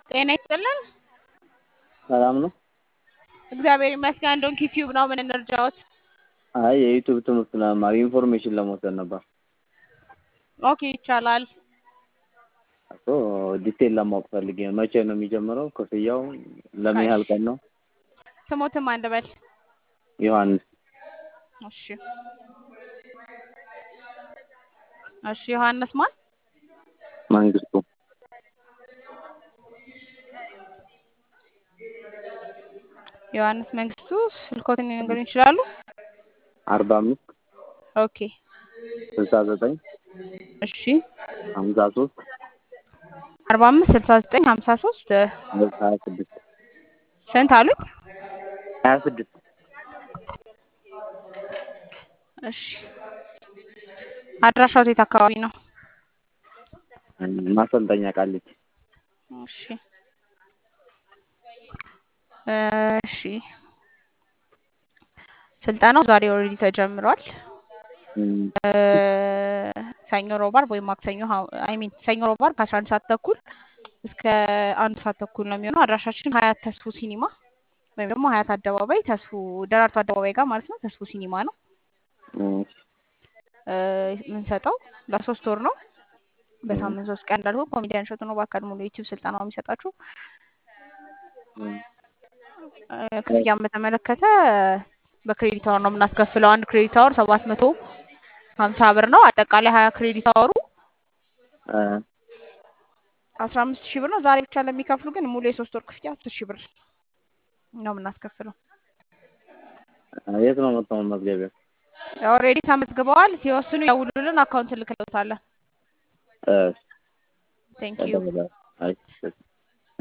ጤና ይስጥልን። ሰላም ነው? እግዚአብሔር ይመስገን። እንደውን ዩቲዩብ ነው። ምን እንርዳዎት? አይ የዩቲዩብ ትምህርት ለመማር ኢንፎርሜሽን ለመውሰድ ነበር ኦኬ ይቻላል። እኮ ዲቴል ለማወቅ ፈልጌ ነው። መቼ ነው የሚጀምረው? ክፍያው ለምን ያህል ቀን ነው? ስሞትም አንድ በል። ዮሐንስ እሺ እሺ። ዮሐንስ ማን? መንግስቱ ዮሐንስ መንግስቱ። ስልኮትን ሊነግሩኝ ይችላሉ? አርባ አምስት ኦኬ ስልሳ ዘጠኝ እሺ። ሀምሳ ሶስት አርባ አምስት ስልሳ ዘጠኝ ሀምሳ ሶስት ሀያ ስድስት ስንት አሉኝ? ሀያ ስድስት እሺ። አድራሻው የት አካባቢ ነው? ማሰልጠኛ ቃሊቲ እሺ እሺ። ስልጠናው ዛሬ ኦልሬዲ ተጀምሯል። ሰኞ፣ ሮብ፣ ዓርብ ወይም ማክሰኞ አይ ሚን ሰኞ፣ ሮብ፣ ዓርብ ከአስራ አንድ ሰዓት ተኩል እስከ አንድ ሰዓት ተኩል ነው የሚሆነው። አድራሻችን ሀያት ተስፉ ሲኒማ ወይም ደግሞ ሀያት አደባባይ ተስፉ ደራርቱ አደባባይ ጋር ማለት ነው። ተስፉ ሲኒማ ነው የምንሰጠው። ለሶስት ወር ነው። በሳምንት ሶስት ቀን እንዳልኩ ኮሜዲያን እሸቱ ነው በአካል ሙሉ ዩቲዩብ ስልጠና የሚሰጣችሁ። ክፍያን በተመለከተ በክሬዲት አወር ነው የምናስከፍለው። አንድ ክሬዲት አወር ሰባት መቶ ሀምሳ ብር ነው። አጠቃላይ ሀያ ክሬዲት አወሩ አስራ አምስት ሺህ ብር ነው። ዛሬ ብቻ ለሚከፍሉ ግን ሙሉ የሶስት ወር ክፍያ አስር ሺህ ብር ነው የምናስከፍለው። የት ነው መጣው መዝገቢያ? ኦልሬዲ ተመዝግበዋል። ሲወስኑ ያውሉልን፣ አካውንት ልክልዎታለን። ቴንክ ዩ እሺ